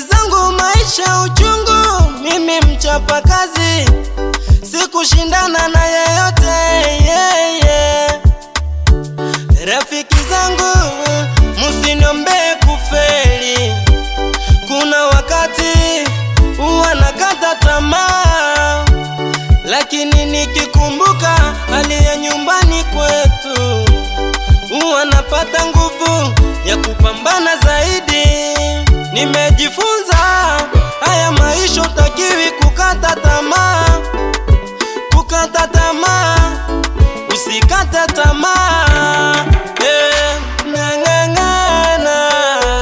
zangu maisha uchungu, mimi mchapa kazi, sikushindana na yeyote yeah, yeah. Rafiki zangu musiniombee kufeli, kuna wakati huwa nakata tamaa, lakini nikikumbuka hali ya nyumbani kwetu huwa napata nguvu ya kupambana zaidi. Nimejifunza haya maisha, utakiwi kukata tamaa, kukata tamaa, usikate tamaa. Eh, ng'ang'ana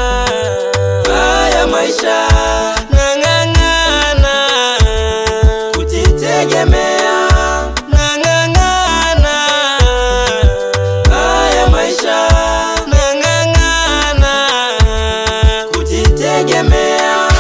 haya maisha, ng'ang'ana kujitegemea, ng'ang'ana haya maisha, ng'ang'ana kujitegemea.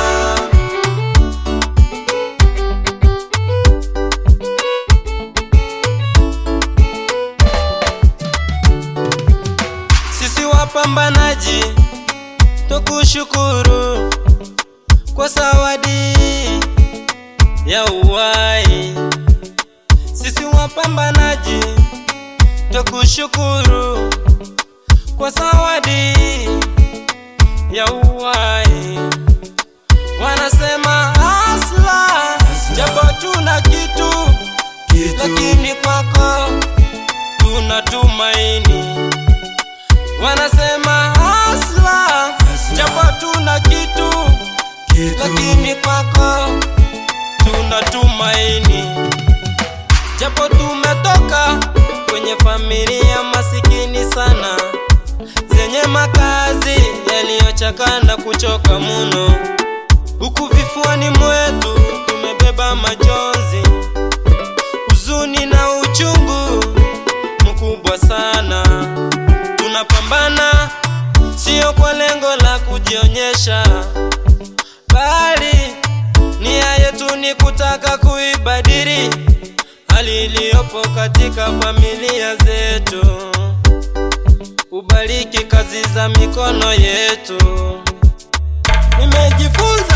Sisi wapambanaji tukushukuru kwa zawadi ya uhai. Sisi wapambanaji tukushukuru kwa zawadi ya uhai. Wanasema asla, japo tuna kitu, lakini kwako tuna tumaini. Wanasema asla, japo tuna kitu, lakini kwako tuna tumaini. Japo tumetoka kwenye familia masikini sana, zenye makazi yaliyochakaa na kuchoka muno, huku vifuani mwetu tumebeba majonzi, huzuni na uchungu mkubwa sana. Tunapambana sio kwa lengo la kujionyesha, bali nia yetu ni kutaka kuibadili hali iliyopo katika familia zetu. Ubariki kazi za mikono yetu. Nimejifunza